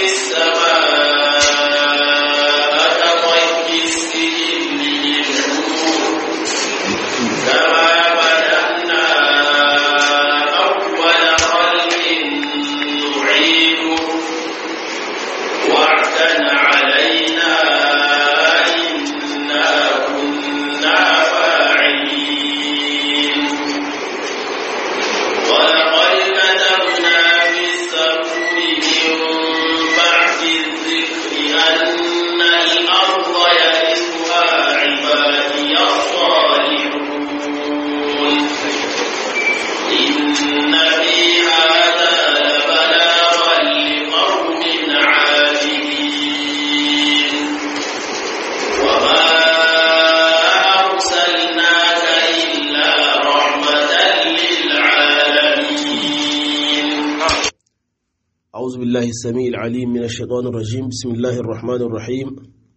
أعوذ بالله السميع العليم من الشيطان الرجيم بسم الله الرحمن الرحيم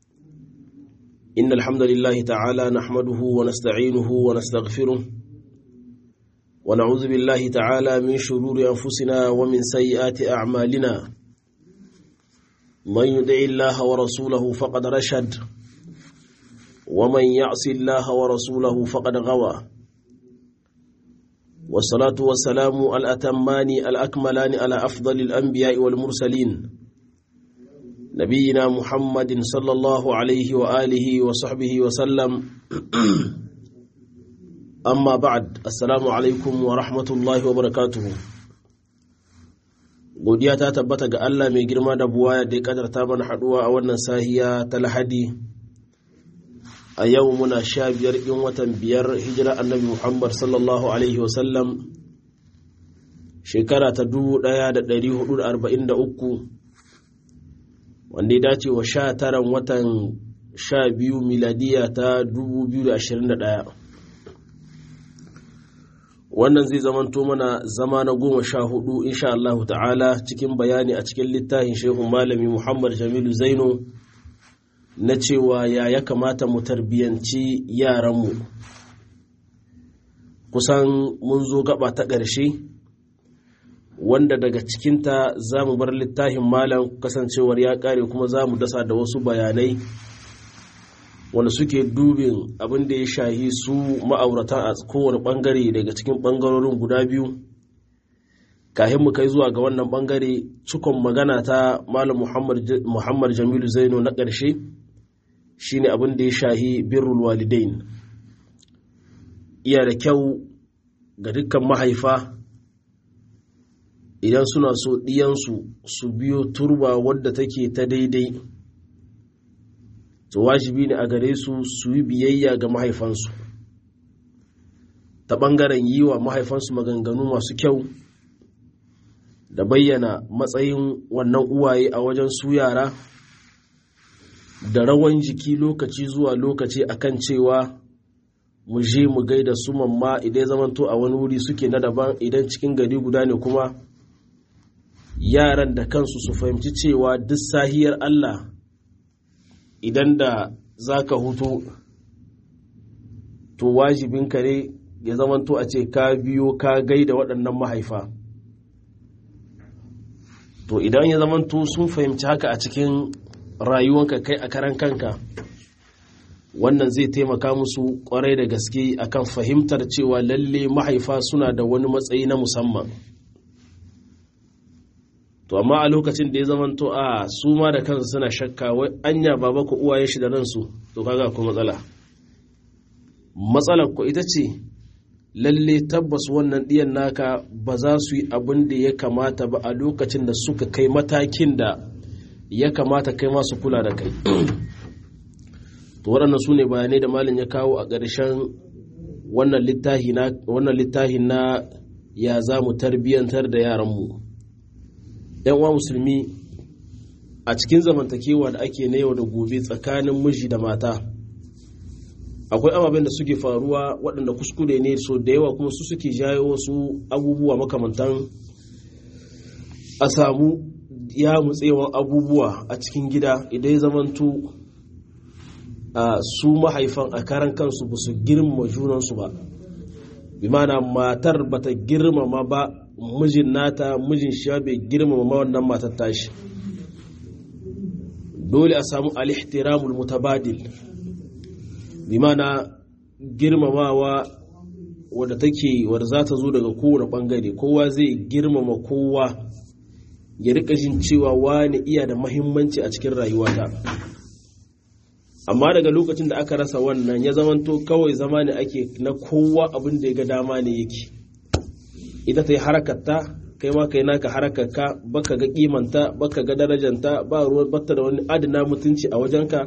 إن الحمد لله تعالى نحمده ونستعينه ونستغفره ونعوذ بالله تعالى من شرور أنفسنا ومن سيئات أعمالنا من يدع الله ورسوله فقد رشد ومن يعص الله ورسوله فقد غوى والصلاة والسلام الأتمان الأكملان على أفضل الأنبياء والمرسلين نبينا محمد صلى الله عليه وآله وصحبه وسلم أما بعد السلام عليكم ورحمة الله وبركاته godiya ta tabbata ga Allah mai girma da buwaya da ya kadarta mana haduwa a wannan sahiya ta lahadi a yau muna sha biyar in watan biyar hijira annabi muhammad sallallahu alaihi wasallam shekara ta dubu daya da dari hudu da arba'in da uku wanda ya dace wa sha taran watan sha biyu miladiya ta dubu biyu da ashirin da daya wannan zai zamanto mana zama na goma sha hudu insha Allah ta'ala cikin bayani a cikin littafin shehu malami muhammad jamilu zaino na cewa ya ya kamata mu tarbiyyanci yaranmu kusan mun zo gaba ta ƙarshe wanda daga cikinta za mu bar littafin malam kasancewar ya ƙare kuma za mu dasa da wasu bayanai wanda suke dubin abin da ya shahi su ma'auratan a kowane ɓangare daga cikin ɓangarorin guda biyu kahin mu kai zuwa ga wannan ɓangare cikon magana ta malam muhammad jamilu zaino na ƙarshe shine abin da ya shahi birrul walidain iya da kyau ga dukkan mahaifa idan suna so ɗiyansu su biyo turba wadda take ta daidai to wajibi ne a gare su su yi biyayya ga mahaifansu ta ɓangaren yi wa mahaifansu maganganu masu kyau da bayyana matsayin wannan uwaye a wajen su yara da rawan jiki lokaci zuwa lokaci akan cewa mu je mu gaida su mamma idan zamanto a wani wuri suke na daban idan cikin gari guda ne kuma yaran da kansu su fahimci cewa duk sahiyar Allah idan da za ka hutu to wajibinka ne ya zamanto a ce ka biyo ka gaida waɗannan mahaifa to idan ya zamanto sun fahimci haka a cikin rayuwanka kai a karan kanka wannan zai taimaka musu kwarai da gaske akan fahimtar cewa lalle mahaifa suna da wani matsayi na musamman to amma a lokacin da ya zamanto a su ma da kansu suna shakka wai anya baba ku uwaye shi da ransu to kaga ku matsala matsalar ku ita ce lalle tabbas wannan ɗiyan naka ba za su yi abin da ya kamata ba a lokacin da suka kai matakin da ya kamata kai masu kula da kai to waɗannan su ne bayanai da malin ya kawo a ƙarshen wannan littahi na ya za mu tarbiyyantar da yaranmu uwa musulmi a cikin zamantakewa da ake na yau da gobe tsakanin miji da mata akwai ababen da suke faruwa waɗanda kuskure ne so da yawa kuma su suke jayo wasu abubuwa makamantan a samu ya mutsewan abubuwa a cikin gida idan ya zamanto su mahaifan a karan kansu ba su girmama junansu ba bi mana matar bata girmama ba mijin nata mijin shi bai girmama ma wannan matar tashi dole a samu alihtiramul mutabadil bi mana girmamawa wadda take wadda za ta zo daga kowane bangare kowa zai girmama kowa ya rika jin cewa wani iya da mahimmanci a cikin rayuwata amma daga lokacin da aka rasa wannan ya zamanto kawai zama ne ake na kowa abin da ya ga dama ne yake ita ta yi harakarta kai ma kai naka harakarka baka ga kimanta baka ga darajanta ba ruwan batta da wani adana mutunci a wajenka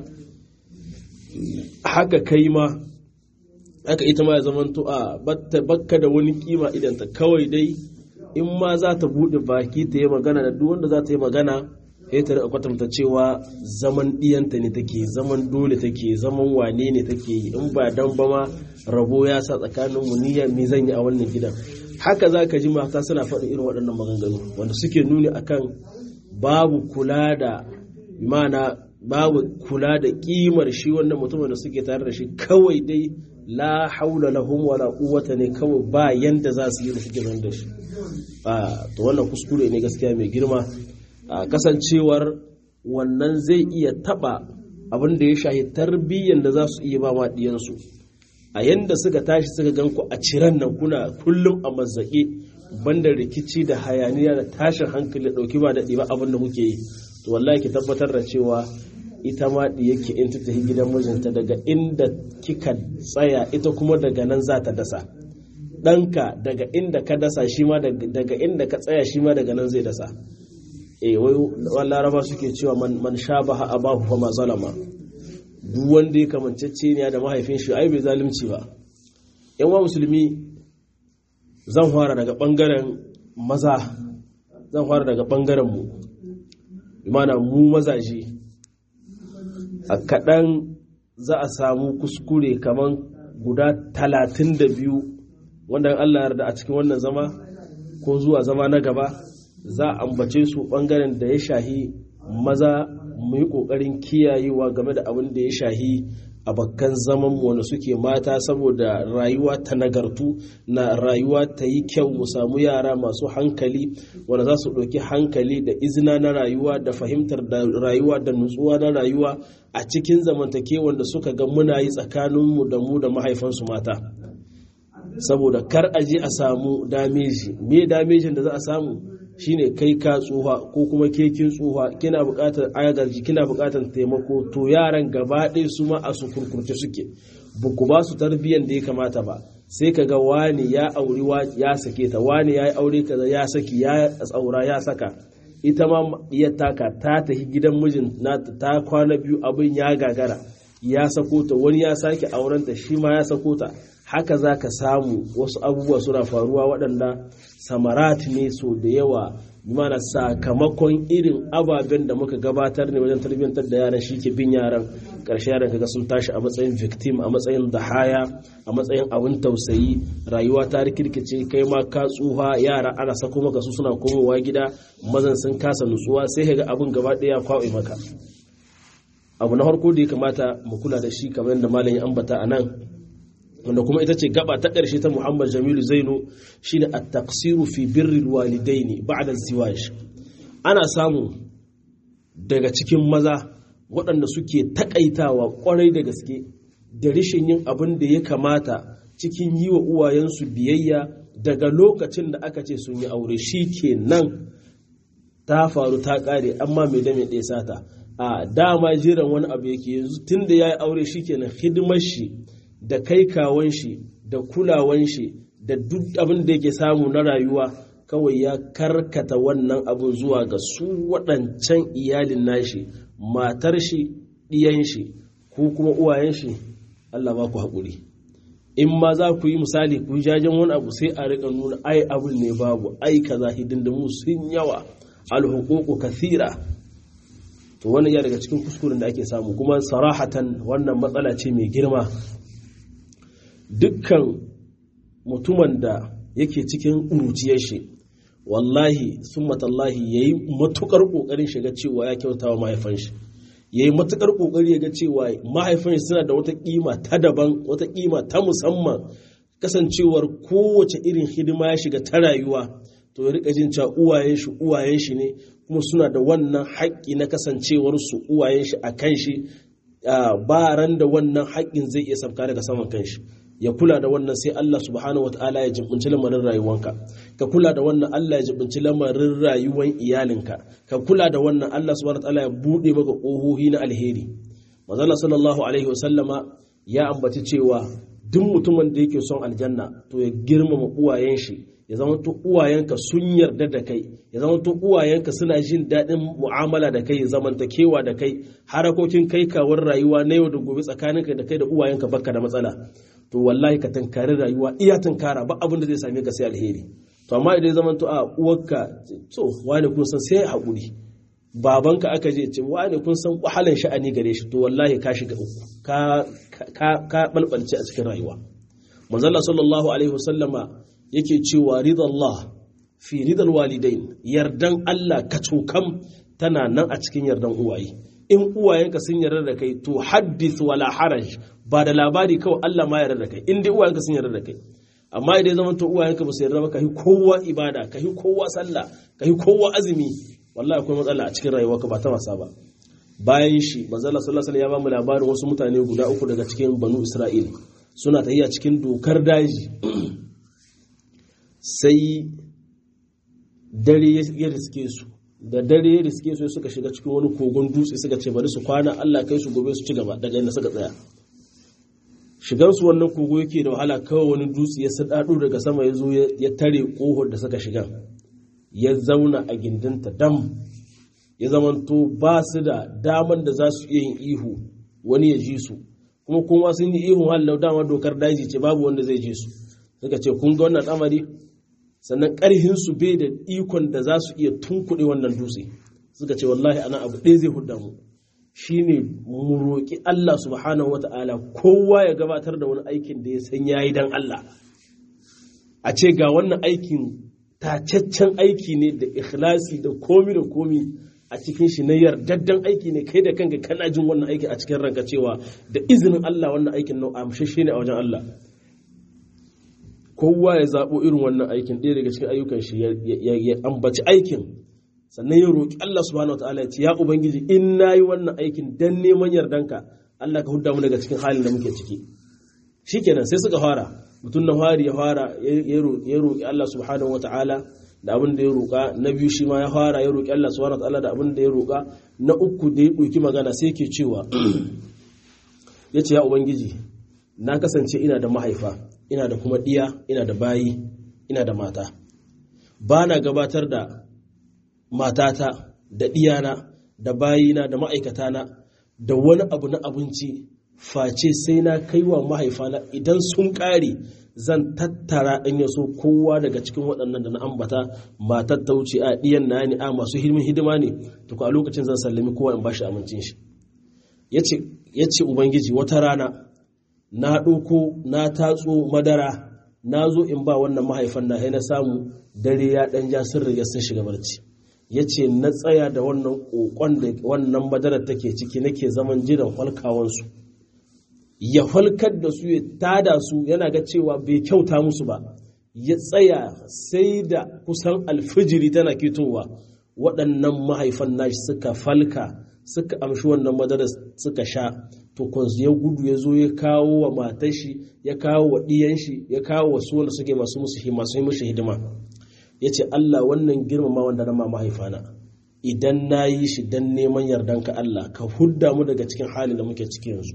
haka kai ma haka ita ma ya zamanto a baka da wani kima idanta kawai dai in ma za ta buɗe baki ta yi magana da duk wanda za ta yi magana sai ta kwatanta cewa zaman ɗiyanta ne take zaman dole take zaman wane ne take yi in ba dan ba ma rabo ya sa tsakanin mu niyya me zan yi a wannan gidan haka za ka ji mata suna faɗin irin waɗannan maganganu wanda suke nuni akan babu kula da mana babu kula da kimar shi wannan mutumin da suke tare da shi kawai dai la haula lahum wala quwwata ne kawai ba yanda za su yi da suke da shi to wannan kuskure ne gaskiya mai girma kasancewar wannan zai iya taba abin da ya shahi tarbiyyar da za su iya ba ma diyansu a yanda suka tashi suka gan ku a ciran nan kuna kullum a mazzaƙe banda rikici da hayaniya da tashin hankali da ɗauki ba da ɗiba abin da muke yi to wallahi ki tabbatar da cewa ita ma yake in ta tafi gidan mijinta daga inda kika tsaya ita kuma daga nan za ta dasa ɗanka daga inda ka dasa shi ma daga inda ka tsaya shi ma daga nan zai dasa eh wai laraba suke cewa man shabaha abahu fa ma zalama duk wanda ya kamancece ne da mahaifin shi ai bai zalunci ba yan wa musulmi zan fara daga bangaren maza zan fara daga bangaren mu imana mu mazaje a kaɗan za a samu kuskure kamar guda talatin da biyu wanda Allah yarda a cikin wannan zama ko zuwa zama na gaba za a ambace su ɓangaren da ya shahi maza mu yi ƙoƙarin kiyayewa game da abin da ya shahi a bakkan zaman wanda suke mata saboda rayuwa ta nagartu na rayuwa ta yi kyau mu samu yara masu hankali wanda za su ɗauki hankali da izina na rayuwa da fahimtar da rayuwa da nutsuwa na rayuwa a cikin zamantakewan da suka ga muna yi tsakaninmu da mu da mahaifansu mata saboda kar a je a samu dameji me damejin da za a samu shine kai ka tsuha ko kuma ke kin tsuha kina buƙatar agaji kina buƙatar taimako to yaran gaba ɗaya su ma a su kurkurce suke ba ku ba su tarbiyyar da ya kamata ba sai ka ga wani ya auri ya sake ta wani ya yi aure kaza ya saki ya tsaura ya saka ita ma iya taka ta tafi gidan mijin nata ta kwana biyu abin ya gagara ya sako ta wani ya sake aurenta shi ma ya sako ta haka za ka samu wasu abubuwa suna faruwa waɗanda samarat ne so da yawa mana sakamakon irin ababen da muka gabatar ne wajen tarbiyyantar da yaran shi ke bin yaran ƙarshe yaran kaga sun tashi a matsayin victim a matsayin dahaya a matsayin abin tausayi rayuwa ta rikirkice kai ma ka tsuha yara ana sako maka su suna komowa gida mazan sun kasa nutsuwa sai ka ga abin gaba ɗaya kwaɓe maka abu na farko da ya kamata mu kula da shi kamar yadda malam ya ambata a nan wanda kuma ita ce gaba ta ƙarshe ta Muhammad Jamilu Zaino shine at-taqsiru fi birril walidaini ba'da ziwaj ana samu daga cikin maza waɗanda suke takaitawa ƙwarai da gaske da rishin yin abin da ya kamata cikin yi wa uwayensu biyayya daga lokacin da aka ce sun yi aure shi ke nan ta faru ta ƙare amma mai da mai ɗaya sata a dama jiran wani abu yake yanzu tun da ya yi aure shi kenan hidimar shi da kai kawon shi da kulawan shi da duk abin da yake samu na rayuwa kawai ya karkata wannan abin zuwa ga su waɗancan iyalin nashi matar shi ɗiyan shi ko kuma uwayen shi Allah ba ku haƙuri in ma za ku yi misali ku yi jajen wani abu sai a riƙa nuna ai abin ne babu ai kaza hidindimu sun yawa alhuququ kathira to wannan ya daga cikin kuskuren da ake samu kuma sarahatan wannan matsala ce mai girma dukkan mutumin da yake cikin ƙuruciyar shi wallahi sun matallahi ya yi matuƙar ƙoƙarin shiga cewa ya kyauta wa mahaifan shi ya yi matuƙar ƙoƙari ya ga cewa mahaifan shi suna da wata ƙima ta daban wata ƙima ta musamman kasancewar kowace irin hidima ya shiga ta rayuwa to ya rika jin cewa uwayen shi uwayen shi ne kuma suna da wannan haƙƙi na kasancewar su uwayen shi a kan shi ba ran da wannan haƙƙin zai iya sabka daga saman kan shi ya kula da wannan sai Allah subhanahu wataala ya jibinci lamarin rayuwanka ka kula da wannan Allah ya jibinci lamarin rayuwan iyalinka ka kula da wannan Allah subhanahu wataala ya bude maka ƙohohi na alheri manzo sallallahu alaihi wasallama ya ambaci cewa duk mutumin da yake son aljanna to ya girmama uwayen shi ya zama to uwayenka sun yarda da kai ya zama to uwayenka suna jin daɗin mu'amala da kai zamantakewa da kai harakokin kai kawar rayuwa na yau da gobe tsakaninka da kai da uwayenka baka da matsala to wallahi ka tankari rayuwa iya tankara ba abin da zai same ka sai alheri to amma idan zaman to a uwarka to wani kun san sai haƙuri babanka aka je ce wani kun san wahalan sha'ani gare shi to wallahi ka shiga uku ka ka ka balbalce a cikin rayuwa manzalla sallallahu alaihi wasallama yake cewa ridallah fi ridal walidain yardan Allah ka cokam tana nan a cikin yardan uwaye in uwayenka sun yarda da kai to haddith wala haraj ba da labari kawai Allah ma yarda da kai in dai uwayenka sun yarda da kai amma idan zaman to uwayenka ba su yarda ba ka yi kowa ibada ka yi kowa sallah ka yi kowa azumi wallahi akwai matsala a cikin rayuwarka ba ta wasa ba bayan shi manzala sallallahu alaihi ya ba mu labarin wasu mutane guda uku daga cikin banu isra'il suna tafiya cikin dokar daji sai dare ya riske su da dare ya riske su suka shiga cikin wani kogon dutse suka ce bari su kwana Allah kai su gobe su ci gaba daga inda suka tsaya shigar su wannan kogo yake da wahala kawai wani dutse ya sadado daga sama ya zo ya tare kohon da suka shiga ya zauna a gindinta dam ya zamanto ba su da daman da za su iya yin ihu wani ya ji su kuma kuma sun yi ihun hallau dama dokar daji ce babu wanda zai ji su suka ce kun ga wannan al'amari sannan ƙarhin su bai da ikon da za su iya tunkuɗe wannan dutse suka ce wallahi ana abu ɗaya zai hudda mu shine mu roƙi Allah subhanahu wata'ala kowa ya gabatar da wani aikin da ya san yayi dan Allah a ce ga wannan aikin tacaccen aiki ne da ikhlasi da komi da komi a cikin shi na yardaddan aiki ne kai da kanka kana jin wannan aiki a cikin ranka cewa da izinin Allah wannan aikin nau amshashe ne a wajen Allah kowa ya zaɓo irin wannan aikin ɗaya daga cikin ayyukan shi ya ambaci aikin sannan ya roƙi Allah subhanahu wataala ya ce ya ubangiji in nayi wannan aikin dan neman yardanka Allah ka hudda mu daga cikin halin da muke ciki shikenan sai suka fara mutum na fari ya fara ya roƙi Allah subhanahu wataala da abin da ya roƙa na biyu shi ma ya fara ya roƙi Allah subhanahu wataala da abin da ya roƙa na uku da ya ɗauki magana sai ke cewa ya ce ya ubangiji na kasance ina da mahaifa ina da kuma ɗiya ina da bayi ina da mata ba na gabatar da matata da ɗiyana da bayina da ma'aikatana da wani abu na abinci face sai na kai wa mahaifana idan sun ƙare zan tattara in ya so kowa daga cikin waɗannan da na ambata matar ta wuce a ɗiyan na ne a masu hidimin hidima ne to a lokacin zan sallami kowa in bashi amincin shi ya ce ubangiji wata rana na ɗauko na tatso madara na zo in ba wannan mahaifan na na samu dare ya ɗan ja sun riga sun shiga barci ya ce na tsaya da wannan ƙoƙon da wannan madarar take ciki nake zaman jiran falkawansu ya falkar da su ya tada su yana ga cewa bai kyauta musu ba ya tsaya sai da kusan alfijiri tana kitowa waɗannan mahaifan nashi suka falka suka amshi wannan madarar suka sha to ya gudu ya zo ya kawo wa matar shi ya kawo wa ɗiyan shi ya kawo wa su wanda suke masu musu masu yi mushi hidima ya ce Allah wannan girmama wanda na ma mahaifana idan na yi shi don neman yardanka Allah ka hudda mu daga cikin halin da muke ciki yanzu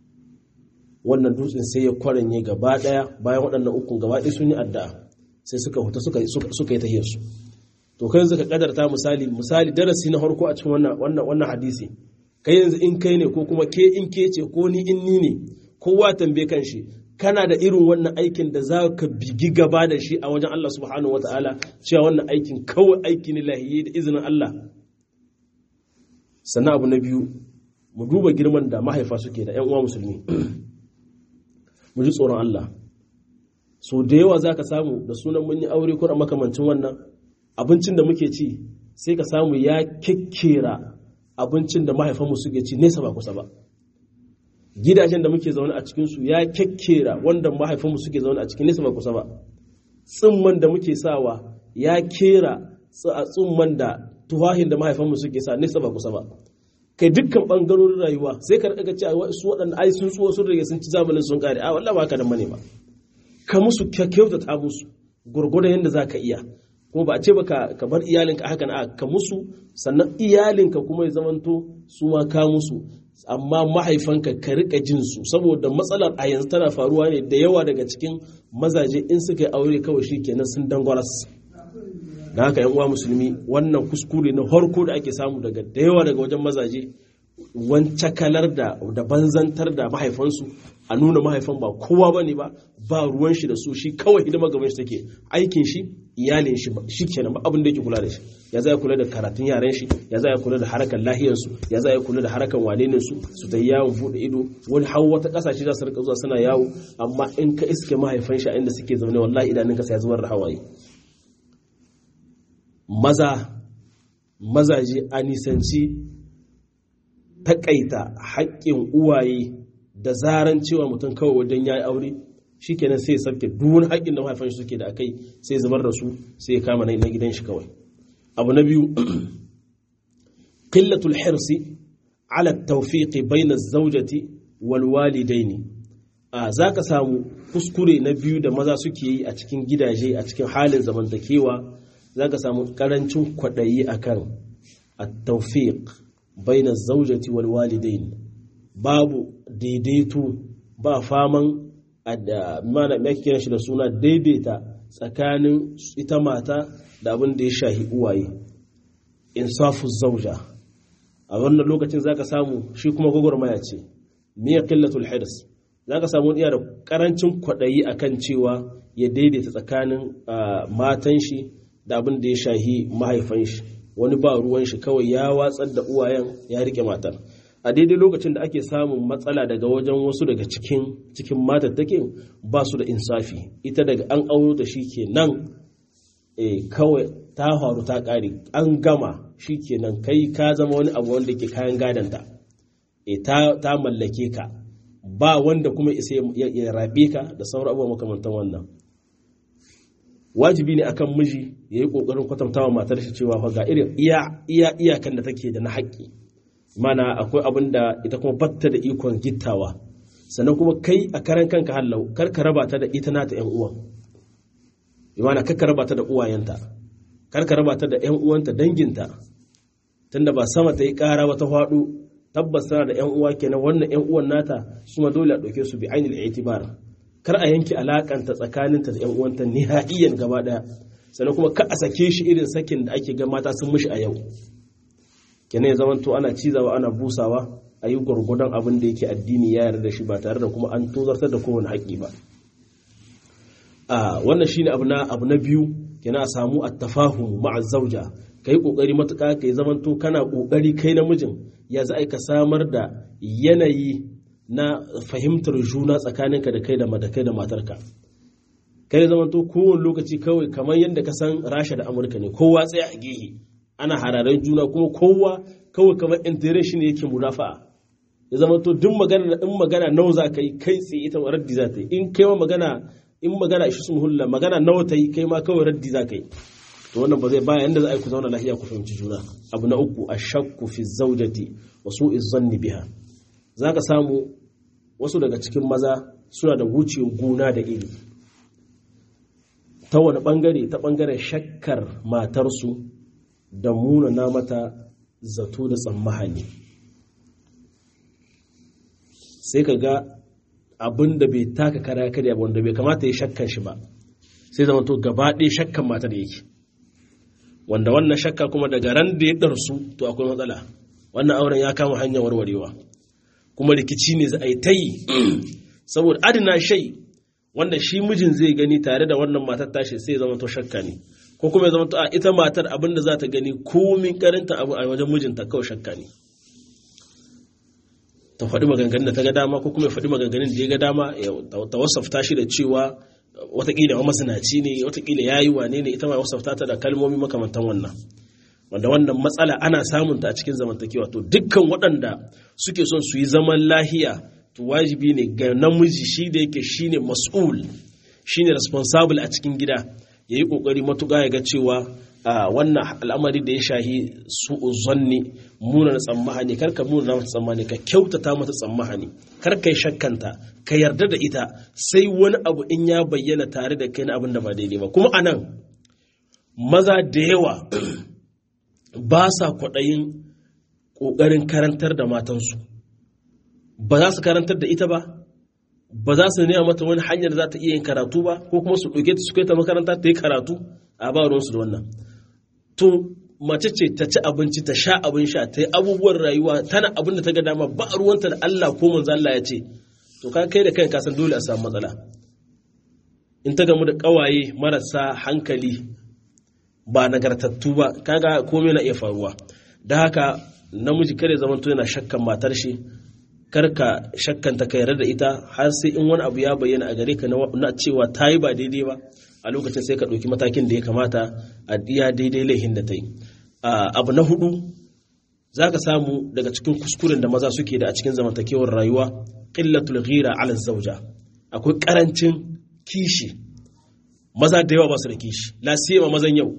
wannan dutsen sai ya kwaranye gaba daya bayan waɗannan ukun gaba ɗaya sun yi addu'a sai suka huta suka suka yi tahiyar su to kai yanzu ka kadarta misali misali darasi na farko a cikin wannan wannan wannan hadisi kai yanzu in kai ne ko kuma ke in ke ce ko ni in ni ne kowa tambaye kan shi kana da irin wannan aikin da za ka bigi gaba da shi a wajen Allah subhanahu wataala cewa wannan aikin kawai aiki ne lahiyyi da izinin Allah sannan abu na biyu mu duba girman da mahaifa suke da 'yan uwa musulmi mu ji tsoron Allah so da yawa za ka samu da sunan mun yi aure ko makamancin wannan abincin da muke ci sai ka samu ya kekkera abincin da mahaifanmu suke ci nesa ba kusa ba gidajen da muke zaune a cikinsu ya kekkera wanda mahaifanmu suke zaune a cikin nesa ba kusa ba tsimman da muke sawa ya kera tsumman da tuwahin da mahaifanmu suke sa nesa ba kusa ba kai dukkan bangarorin rayuwa sai ka rika cewa su waɗanda ai sun tsuwa sun rage sun ci zamanin sun kare a wallahi ba ka da mane ba ka musu kyautata musu gurgurdan yadda za ka iya kuma ba a ce ba ka bar iyalinka haka na ka musu sannan iyalinka kuma ya zamanto su ma ka musu amma mahaifanka ka rika jin su saboda matsalar a yanzu tana faruwa ne da yawa daga cikin mazaje in suka yi aure kawai shi kenan sun dangwaras da haka yan uwa musulmi wannan kuskure na harko da ake samu daga da yawa daga wajen mazaje wancakalar da da banzantar da mahaifansu a nuna mahaifan ba kowa ba ne ba ba ruwan shi da su shi kawai hidima gaban shi take aikin shi iyalin shi shi kenan ba abin da yake kula da shi ya za ya kula da karatun yaran shi ya za ya kula da harakan lahiyar su ya za ya kula da harakan wanenin su su ta yawon bude ido wani har wata kasashe za su rika zuwa suna yawo amma in ka iske mahaifan shi a inda suke zaune wallahi idanunka sai ya zubar da hawaye maza mazaje a nisanci takaita haƙƙin uwaye da zaran cewa mutum kawai wajen ya yi aure shi kenan sai ya sabke duwani haƙƙin da mahaifan suke da akai sai ya zubar da su sai ya kama na gidan shi kawai abu na biyu qillatul hirsi ala tawfiqi bayna zawjati wal walidaini a zaka samu kuskure na biyu da maza suke yi a cikin gidaje a cikin halin zamantakewa zaka samu karancin kwaɗayi akan at-tawfiq bayna zawjati wal walidaini babu daidaito ba faman mana kiran shi da suna daidaita tsakanin ita mata da abin da ya shahi uwaye insafu zauja a wannan lokacin zaka samu shi kuma gwagwarmaya ce miya qillatul hirs zaka samu iya da karancin kwaɗayi akan cewa ya daidaita tsakanin matan shi da abin da ya shahi mahaifan shi wani ba ruwan shi kawai ya watsar da uwayen ya rike matar a daidai lokacin da ake samun matsala daga wajen wasu daga cikin cikin matattakin ba su da insafi ita daga an auro da shi ke nan kawai ta faru ta ƙare an gama shi ke nan kai ka zama wani abu wanda ke kayan gadanta ta mallake ka ba wanda kuma isa ya rabe ka da sauran abubuwa makamantan wannan wajibi ne akan miji ya yi ƙoƙarin kwatantawa matar shi cewa ga irin iya iyakan da take da na haƙƙi mana akwai abin da ita kuma batta da ikon gittawa sannan kuma kai a karan kanka hallau kar ka raba ta da ita nata yan uwan imana kar ka raba ta da uwayenta kar ka raba ta da yan uwanta danginta tunda ba sama ta yi ƙara wata faɗo tabbas tana da yan uwa kenan wannan yan uwan nata su ma dole a ɗauke su bi ainil itibar kar a yanke alakanta tsakaninta da yan uwanta nihaiyan gaba ɗaya sannan kuma ka a sake shi irin sakin da ake ga mata sun mishi a yau kenan ya zamanto ana cizawa ana busawa a yi gwargwadon abin da yake addini ya yarda da shi ba tare da kuma an tozartar da kowane haƙƙi ba a wannan shine abu na abu na biyu kenan a samu at-tafahum ma'a zawja kai kokari matuƙa kai zamanto kana kokari kai namijin ya za ka samar da yanayi na fahimtar juna tsakaninka da kai da madakai da matarka kai zamanto kowane lokaci kawai kamar yadda ka san rasha da amurka ne kowa tsaye a gehe ana hararen juna kuma kowa kawai kamar intere shi ne yake mudafa'a ya zama to duk magana in magana nawa za ka yi kai tsaye ita raddi za ta yi in kai ma magana in magana ishi sun hulla magana nawa ta yi kai ma kawai raddi za ka yi to wannan ba zai baya yanda za a yi ku zauna lafiya ku fahimci juna abu na uku a shakku fi zaujati wa su zanni biha za ka samu wasu daga cikin maza suna da wuce gona da iri ta wani bangare ta bangaren shakkar matarsu da munana mata zato da tsammahani sai ka ga abin da bai taka kara karya ba wanda bai kamata ya shakkan shi ba sai zama to gaba ɗaya shakkan mata da yake wanda wannan shakka kuma daga ran da ya ɗarsu to akwai matsala wannan auren ya kama hanyar warwarewa kuma rikici ne za a yi ta yi saboda adina shai wanda shi mijin zai gani tare da wannan matar tashi sai zama to shakka ne ko kuma ya zama to a ita matar abin da za ta gani komin karinta abu a wajen mijinta kawai shakka ne ta faɗi maganganun da ta ga dama ko kuma ya faɗi maganganun da ya ga dama ta wasafta shi da cewa watakila wa masanaci ne watakila ya yi wane ne ita ma wasafta ta da kalmomi makamantan wannan wanda wannan matsala ana samun ta a cikin zamantakewa to dukkan waɗanda suke son su yi zaman lahiya to wajibi ne ga namiji shi da yake shine mas'ul shine responsible a cikin gida yayi kokari matuƙa ya ga cewa wannan al'amari da ya shahi su zanni muna na tsammahani kar ka muna mata tsammani ka kyautata mata tsammahani kar ka yi shakkanta ka yarda da ita sai wani abu in ya bayyana tare da kai na abin da ba daidai ba kuma anan maza da yawa ba sa kwaɗayin ƙoƙarin karantar da matansu ba za su karantar da ita ba ba za su nema mata wani hanyar za ta iya yin karatu ba ko kuma su ɗauke ta su kai ta makaranta ta yi karatu a ba ruwansu da wannan to mace ce ta ci abinci ta sha abin sha ta yi abubuwan rayuwa tana abin da ta ga dama ba ruwanta da Allah ko manzo Allah ya ce to ka kai da kai ka san dole a samu matsala in ta gamu da kawaye marasa hankali ba nagartattu ba kaga komai na iya faruwa da haka namiji kare zamanto yana shakkan matar shi karka shakkanta ka yarda da ita har sai in wani abu ya bayyana a gare ka na cewa ta yi ba daidai ba a lokacin sai ka ɗauki matakin da ya kamata a iya daidai laihin da ta yi abu na hudu za ka samu daga cikin kuskuren da maza suke da a cikin zamantakewar rayuwa ƙillatul ghira ala zauja akwai ƙarancin kishi maza da yawa ba su da kishi lasiyama mazan yau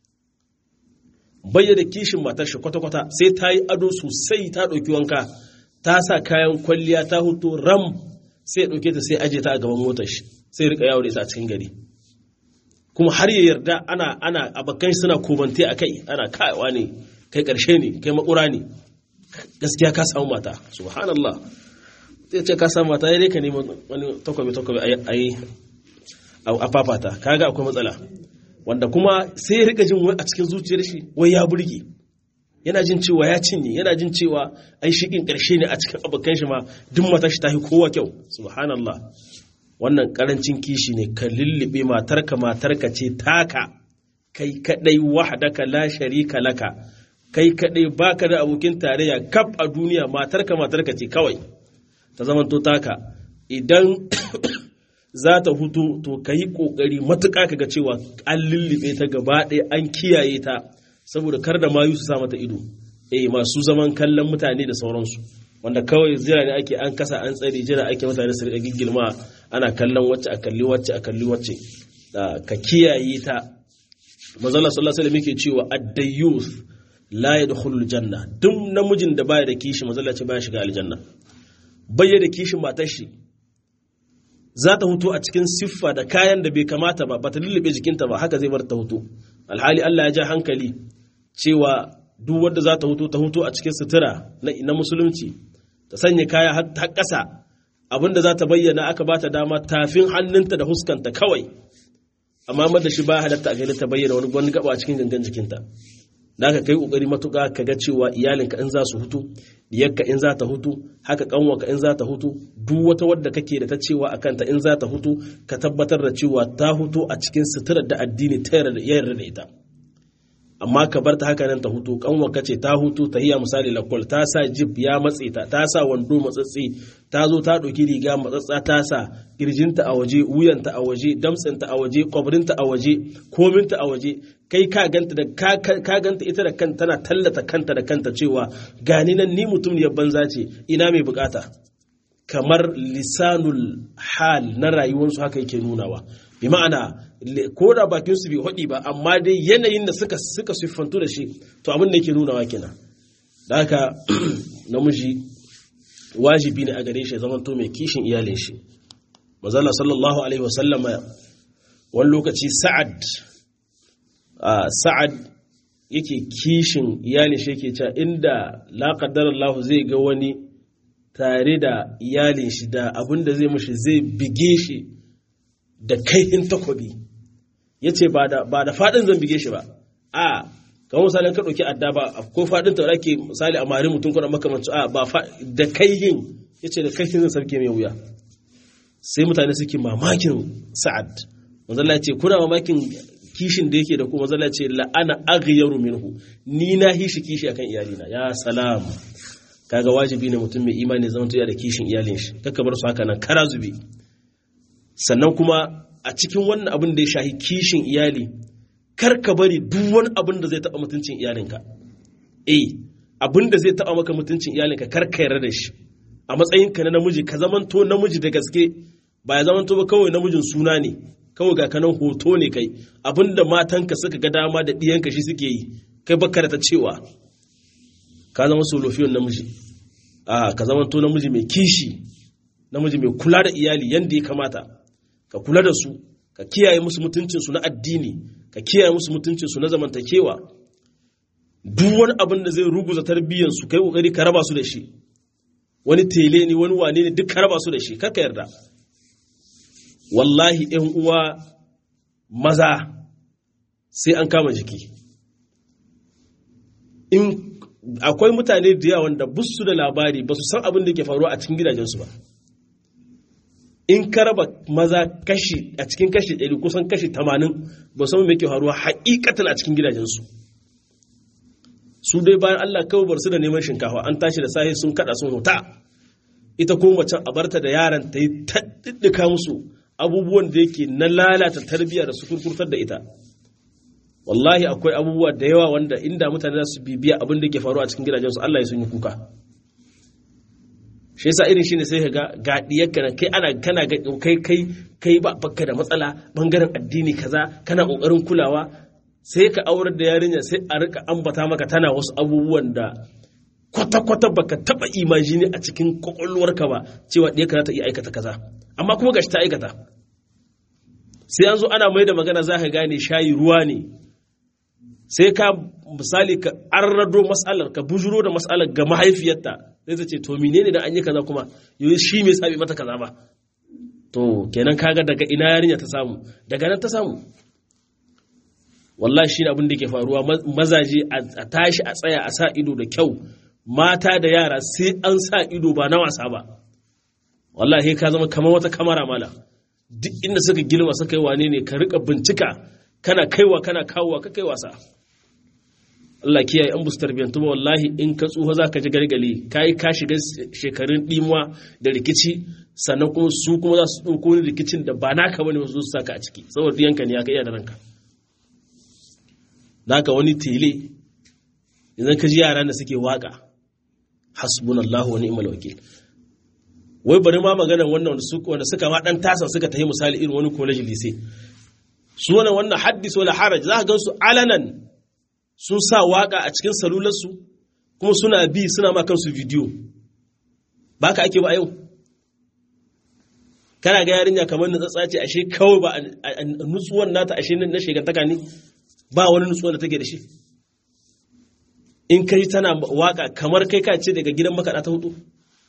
bayyana kishin matar shi kwata-kwata sai ta yi ado sosai ta ɗauki wanka ta sa kayan kwalliya ta hutu ram sai ɗauke ta sai aje ta a gaban motar shi sai rika yawo da ita a cikin gari kuma har ya yarda ana ana abakan suna komante a kai ana kaiwa ne kai karshe ne kai makura ne gaskiya ka samu mata subhanallah sai ce ka samu mata ya ka nemi wani takwabi takwabi a yi a fafata kaga akwai matsala wanda kuma sai ya rika jin a cikin zuciyar shi wai ya burge yana jin cewa ya cinye yana jin cewa ai shikin karshe ne a cikin abokan shi ma duk mata shi tafi kowa kyau subhanallah wannan karancin kishi ne ka lullube matarka matarka ce taka kai kadai wahdaka la sharika laka kai kadai baka da abokin tarayya kaf a duniya matarka matarka ce kawai ta zamanto taka idan za ta hutu to ka yi ƙoƙari matuƙa ka ga cewa an lullube ta gaba ɗaya an kiyaye ta saboda kar da mayu su sa mata ido eh masu zaman kallon mutane da sauransu wanda kawai jira ne ake an kasa an tsare jira ake mutane su riƙa giggilma ana kallon wacce a kalli wacce a kalli wacce ka kiyaye ta manzala sallallahu alaihi wasallam yake cewa ad-dayyuth la yadkhulul janna duk namijin da baya da kishi manzala ce baya shiga aljanna bayya da kishin matar shi za ta hutu a cikin siffa da kayan da bai kamata ba ba ta lullube jikinta ba haka zai bar ta hutu alhali Allah ya ja hankali cewa duk wanda za ta hutu ta hutu a cikin sutura na musulunci ta sanya kaya har ƙasa abinda za ta bayyana aka ba ta dama tafin hannunta da huskanta kawai amma mada shi ba halatta a gani ta bayyana wani wani gaba a cikin gangan jikinta da aka kai kokari matuƙa ka ga cewa iyalinka in za su hutu diyarka in za ta hutu haka kanwarka in za ta hutu duk wata wadda kake da ta cewa a kanta in za ta hutu ka tabbatar da cewa ta hutu a cikin suturar da addini ta yarda da ita amma ka bar ta haka nan ta hutu kanwarka ce ta hutu ta hiya misali lakwal ta sa jib ya matse ta ta sa wando matsatsi ta zo ta ɗauki riga matsatsa ta sa kirjinta a waje wuyanta a waje damtsinta a waje kwabrinta a waje kominta a waje kai ka ganta da ka ganta ita da kanta tana tallata kanta da kanta cewa gani nan ni mutum ne banza ce ina mai bukata kamar lisanul hal na rayuwarsu haka yake nunawa bi ma'ana ko da bakin su bai hudi ba amma dai yanayin da suka suka siffantu da shi to abin da yake nunawa kenan da haka namiji wajibi ne a gare shi zaman to mai kishin iyalin shi manzala sallallahu alaihi wasallama wani lokaci sa'ad sa'ad yake kishin iyalin shi yake cewa inda la Allah zai ga wani tare da iyalin shi da abin da zai mushi zai bige shi da kaihin takobi ya ce ba da faɗin zan bige shi ba a kamar misalin ka ɗauki adda ba ko faɗin ta ake misali a mari mutum kuna makamanci a ba da kaihin ya ce da kaihin zan sarki mai wuya sai mutane suke mamakin sa'ad manzala ce kuna mamakin kishin da yake da kuma manzala ce la'ana aghyaru minhu ni na hishi kishi akan iyalina ya salam kaga wajibi ne mutum mai imani zama tuya da kishin iyalin shi kaka bar su haka nan kara zube sannan kuma a cikin wannan abin da ya shahi kishin iyali kar ka bari duk wani abin da zai taɓa mutuncin iyalinka eh abin da zai taɓa maka mutuncin iyalinka kar ka yarda da shi a matsayinka na namiji ka zamanto namiji da gaske ba ya zamanto ba kawai namijin suna ne kawai ga kanan hoto ne kai abinda matanka suka ga dama da ɗiyanka shi suke yi kai baka da ta cewa ka zama solofiyon namiji a ka zama to namiji mai kishi namiji mai kula da iyali yadda ya kamata ka kula da su ka kiyaye musu mutuncinsu na addini ka kiyaye musu mutuncinsu na zamantakewa duk wani abin da zai ruguza tarbiyyansu kai kokari ka raba su da shi wani tele ne wani wane ne duk ka raba su da shi kaka yarda wallahi ‘yan uwa maza sai an kama jiki in akwai mutane da yawan da busu da labari ba su san abin da ke faruwa a cikin gidajensu ba in ka raba maza kashi a cikin kashi ɗari kusan kashi tamanin ba san me ke faruwa haƙiƙatan a cikin gidajensu su dai bayan Allah kawai bar su da neman shinkafa an tashi da sahi sun kada sun huta ita ko macen a barta da yaran ta yi taɗiɗɗika musu abubuwan da yake na lalata tarbiyya da su kurkurtar da ita wallahi akwai abubuwa da yawa wanda inda mutane za su bibiya abin da ke faruwa a cikin gidajensu Allah ya sun yi kuka shi yasa irin shine sai ga ga diyarka na kai ana kana ga kai kai kai ba bakka da matsala bangaren addini kaza kana kokarin kulawa sai ka aurar da yarinya sai a rika ambata maka tana wasu abubuwan da kwata-kwata baka taba imajini a cikin kwakwalwarka ba cewa ɗaya za ta iya aikata kaza amma kuma gashi ta aikata sai an zo ana mai da magana za ka gane shayi ruwa ne sai ka misali ka arrado matsalar ka bujuro da matsalar ga mahaifiyarta sai ta ce to menene da an yi kaza kuma yau shi me sabi mata kaza ba to kenan kaga daga ina yarinya ta samu daga nan ta samu wallahi shi abin da ke faruwa mazaje a tashi a tsaya a sa ido da kyau mata da yara sai an sa ido ba na wasa ba wallahi ka zama kamar wata kamara mala duk inda suka gilma suka yi wane ne ka rika bincika kana kaiwa kana kawowa ka kai wasa Allah kiyaye an busu tarbiyyantu ba wallahi in ka tsufa za ka ji gargali ka yi ka shiga shekarun ɗimuwa da rikici sannan kuma su kuma za su ɗauko wani rikicin da ba naka bane wasu su saka a ciki saboda yanka ne ya ka iya da ranka naka wani tele idan ka ji yaran da suke waka hasbunallahu wa ni'mal wakil wai bari ma magana wannan wanda suka ma dan tasa suka tafi misali irin wani college lise su wannan wannan haddis wala haraj za ka gan su alanan sun sa waka a cikin salularsu kuma suna bi suna ma kansu bidiyo ba ka ake ba yau kana ga yarinya kamar nutsatsa ce ashe kawai ba nutsuwan nata ashe na shegantaka ne ba wani nutsuwan da take da shi in kai tana waka kamar kai ka ce daga gidan makaɗa ta hudu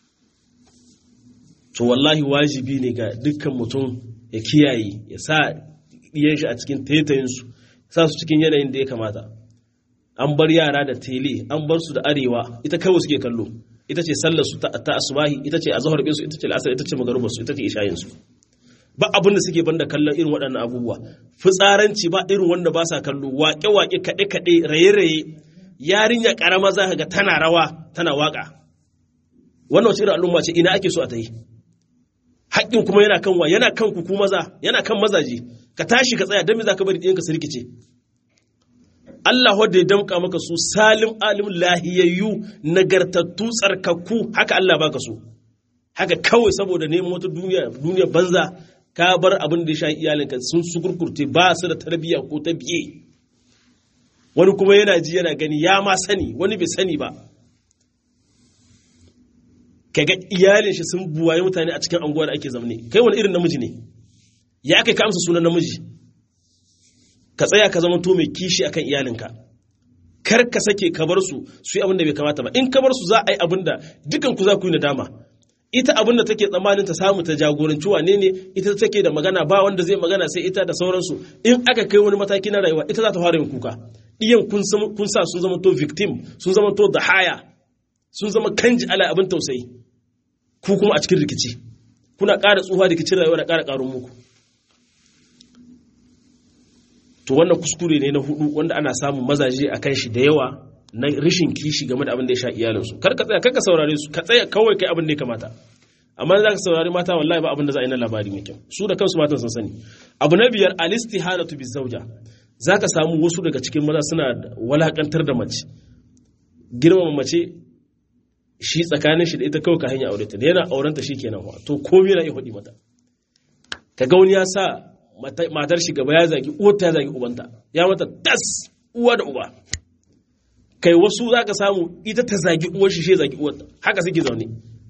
to wallahi wajibi ne ga dukkan mutum ya kiyaye ya sa ɗiyan shi a cikin taitayinsu sa su cikin yanayin da ya kamata an bar yara da tele an bar su da arewa ita kawai suke kallo ita ce sallar su ta asubahi ita ce azhar su ita ce al'asar ita ce magarubar su ita ce ishayin su ba abin da suke banda kallon irin waɗannan abubuwa fitsaranci ba irin wanda ba sa kallo waƙe waƙe kaɗe kaɗe raye raye yarinya ƙarama za ka ga tana rawa tana waƙa wannan wace irin al'umma ce ina ake so a ta yi haƙƙin kuma yana kan wa yana kan ku maza yana kan mazaje ka tashi ka tsaya don me za ka bari ɗiyanka su rikice Allah wadda ya damƙa maka su salim alim lahiyayyu nagartattu tsarkakku haka Allah baka so haka kawai saboda neman wata duniya duniya banza ka bar abin da ya sha iyalinka sun sukurkurte ba su da tarbiyya ko ta biye wani kuma yana ji yana gani ya ma sani wani bai sani ba kaga iyalin shi sun buwaye mutane a cikin anguwa da ake zamne kai wani irin namiji ne ya kai ka amsa sunan namiji ka tsaya ka zama to mai kishi akan iyalinka kar ka sake ka bar su su yi abin da bai kamata ba in ka bar su za a yi abin da dukan ku za ku yi nadama ita abin da take tsammanin ta samu ta jagoranci wane ne ita take da magana ba wanda zai magana sai ita da sauransu in aka kai wani mataki na rayuwa ita za ta fara yin kuka iyan kun sa sun zama to victim sun zama to da haya sun zama kanji ala abin tausayi ku kuma a cikin rikici kuna ƙara tsufa rikicin rayuwa da ƙara ƙarun muku to wannan kuskure ne na hudu wanda ana samun mazaje a kan shi da yawa na rishin kishi game da abin da ya sha iyalinsu kar ka tsaya kar ka saurare su ka tsaya kawai kai abin da ya kamata amma za ka saurari mata wallahi ba abin da za a yi na labari mai kyau su da kansu matan sun sani abu na biyar alistihanatu bizauja za ka samu wasu daga cikin maza suna walakantar da mace girmama mace shi tsakanin shi da ita kawai ka hanya aure ta da yana auren ta shikenan wa to komai yana iya hudi mata ka ga wani ya sa matar shi gaba ya zagi uwarta ya zagi ubanta ya mata tas uwa da uba kai wasu za ka samu ita ta zagi uwar shi shi zagi uwarta haka suke zaune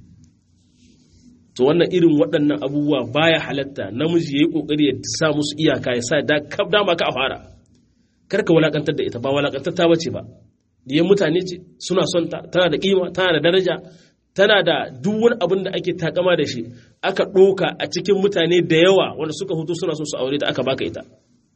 to wannan irin waɗannan abubuwa baya halatta namiji ya yi ƙoƙari ya sa musu iyaka ya sa da kaf dama ka a fara kar ka walakantar da ita ba walakantar ta bace ba diyan mutane ce suna son ta tana da kima tana da daraja tana da duk wani abin da ake takama da shi aka ɗoka a cikin mutane da yawa wanda suka hutu suna so su aure ta aka baka ita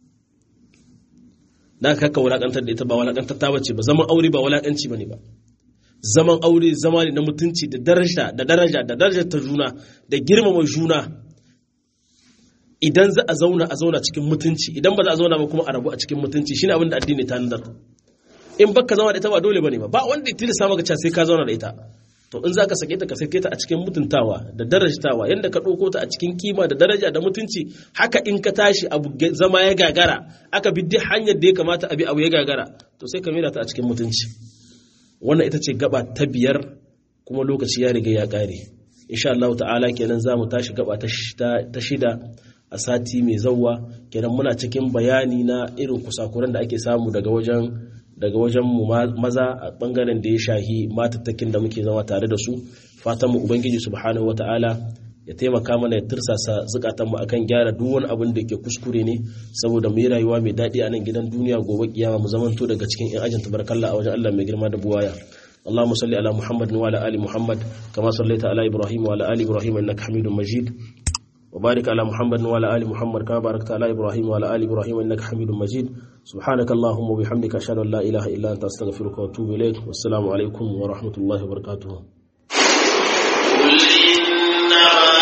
da ka walakantar da ita ba walakantar ta bace ba zaman aure ba walakanci bane ba zaman aure zama ne na mutunci da daraja da daraja da darajar ta juna da girmama juna idan za a zauna a zauna cikin mutunci idan ba za a zauna ba kuma a rabu a cikin mutunci shine abin da addini ta nazar in baka zama da ita ba dole bane ba ba wanda ya tilasta maka cewa sai ka zauna da ita to in zaka sake ta ka sake ta a cikin mutuntawa da darajtawa yanda ka ɗauko ta a cikin kima da daraja da mutunci haka in ka tashi abu zama ya gagara aka bi duk hanyar da ya kamata a bi abu ya gagara to sai ka mera ta a cikin mutunci wannan ita ce gaba ta biyar kuma lokaci ya riga ya ƙare insha Allah ta'ala kenan za mu tashi gaba ta shida a sati mai zauwa kenan muna cikin bayani na irin kusakuran da ake samu daga wajen daga wajen mu maza a bangaren da ya shahi matattakin da muke zama tare da su fatan mu ubangiji subhanahu wata'ala ya taimaka mana ya tirsasa zukatan mu akan gyara duk wani abin da ke kuskure ne saboda mu yi rayuwa mai daɗi a nan gidan duniya gobe kiyama mu zamanto daga cikin yan ajin tabarakallah a wajen Allah mai girma da buwaya اللهم صل على محمد وعلى ال محمد كما صليت على ابراهيم وعلى ال ابراهيم انك حميد مجيد وبارك على محمد وعلى ال محمد كما باركت على ابراهيم وعلى ال ابراهيم انك حميد مجيد سبحانك اللهم وبحمدك اشهد ان لا اله الا انت استغفرك واتوب اليك والسلام عليكم ورحمه الله وبركاته قل إنما